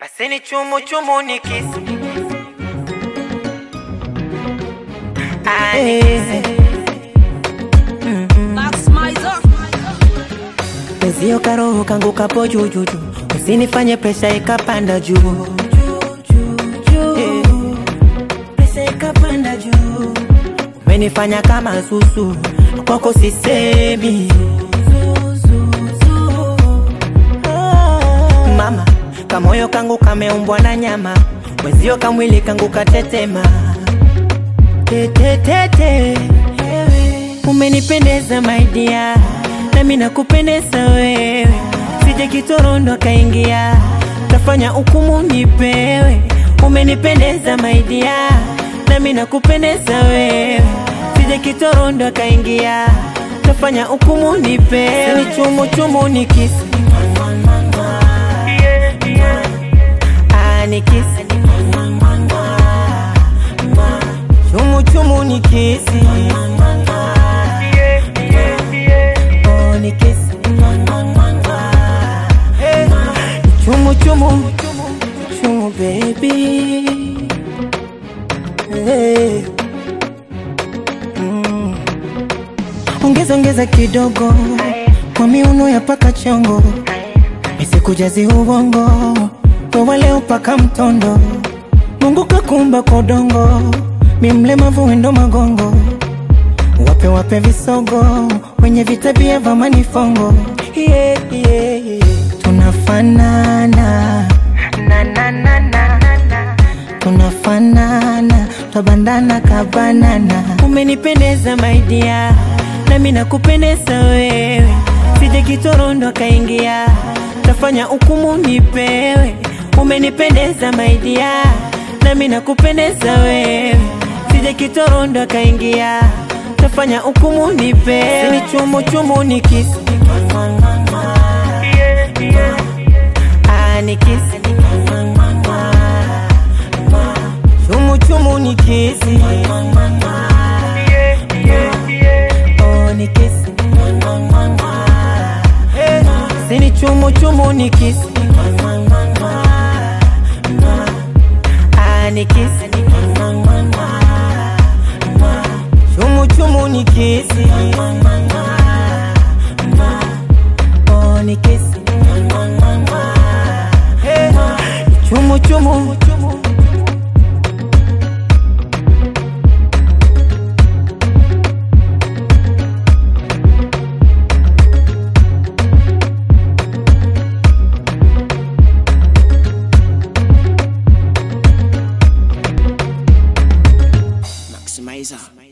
Basi ni chumu chumu ni kisi Ah, ni kisi. Mwezio karoho kangu kapo jujuju, usinifanye presha ikapanda juu Eh, presha ikapanda juu, umenifanya kama susu, kwako sisemi mama, kamoyo kangu kameumbwa na nyama, mwezio kamwili kangu katetema tetetete, umenipendeza maidia, nami nakupendeza wewe, sije kitorondo kaingia, tafanya hukumu nipewe, umenipendeza maidia, nami nakupendeza wewe, sije kitorondo kaingia, tafanya hukumu nipewe, ni chumu chumu ni kisi Ah, ni kisi chumu chumu ni kisi Oh, ni kisi Eh, chumu chumu chumu baby Eh. Mm. ongeza ongeza kidogo kwa miuno ya paka chongo isikujazi ubongo wewe leo paka mtondo Mungu kakumba kwa udongo mi mlemavu wendo magongo wape wape visogo wenye vitabia vya manifongo yeah, yeah, yeah. tunafanana na, na, na, na, na. tunafanana twabandana kabanana umenipendeza maidia nami nakupendeza wewe sije kitorondo kaingia tafanya hukumu nipewe umenipendeza maidia nami nakupendeza wewe sije kitorondo kaingia tafanya hukumu nipewe ni chumu chumu ni kisi Ah, ni kisi chumu chumu ni kisi Oh, ni kisi Eh, sini chumu chumu ni kisi Ah, ni kisi chumu chumu ni kisi Oh, ni kisi Eh, chumu chumu Maximizer.